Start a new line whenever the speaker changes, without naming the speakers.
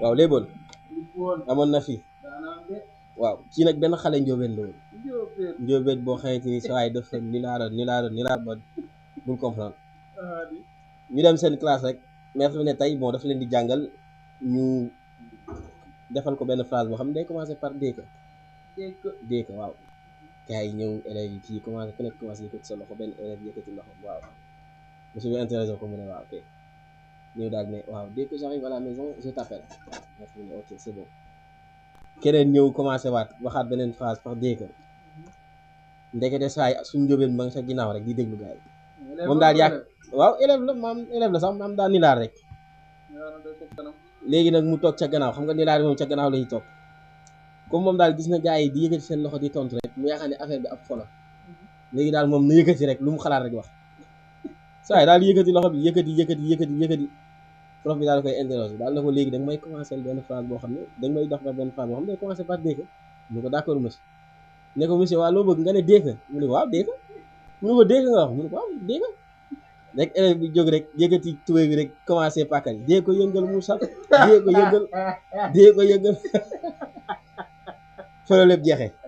waaw léeboon
woon
amoon na fi
daanaan de
waaw kii nag benn xale njóobeen la woon
jóobeen
njóobeen boo xamante ni sa waay dafa ni laara ni laara ni laara ba bul comprendre
ah di
ñu dem seen classe rek maître bi ne tey bon dafa leen di jàngal ñu defal ko benn phrase boo xam ne day commencé par dégg
dégg ko
dégg waaw gars yi ñëw élèves yi kii commencé ku nekk commencé yëkkati sa loxo benn élève yëkkati loxo waaw monsieur bi intéressé ko mu ne waaw ok ñëw daal ne waaw dès que j'arrive à la maison je t'appelle maître bi ne ok c'est bon keneen ñëw commencé waat waxaat beneen phrase par dégg ndekete saa yi suñ njóobeen ba nga sa ginnaaw rek di déglu gars yi moom daal yàgg waaw élève la maam élève la sax maam daal nilaar rek léegi nag mu toog ca gannaaw xam nga nilaar moom ca gannaaw lañuy toog comme moom daal gis na gars yi di yëkkati seen loxo di tontu rek mu yaakaar ne affaire bi ab fola léegi daal moom na yëkkati rek lu mu xalaat rek wax saa yi daal yëkkati loxo bi yëkkati yëkkati yëkkati yëkkati prof bi daal koy interroger daal na ko léegi da nga may commencer benn phrase boo xam ne da nga may dox ba benn phrase boo xam ne day commencer par dégg mu ne ko d'accord monsieur ne ko monsieur waa loo bëgg nga ne dégg mu ne ko waaw dégg mu ne ko dégg nga wax mu ne ko waaw dégg rek élève bi jóg rek yëkkati tubéy bi rek commencé pàkkal yi dee ko yëngal mu sal dee ko yëngal dee ko yëngal fa la lépp jeexee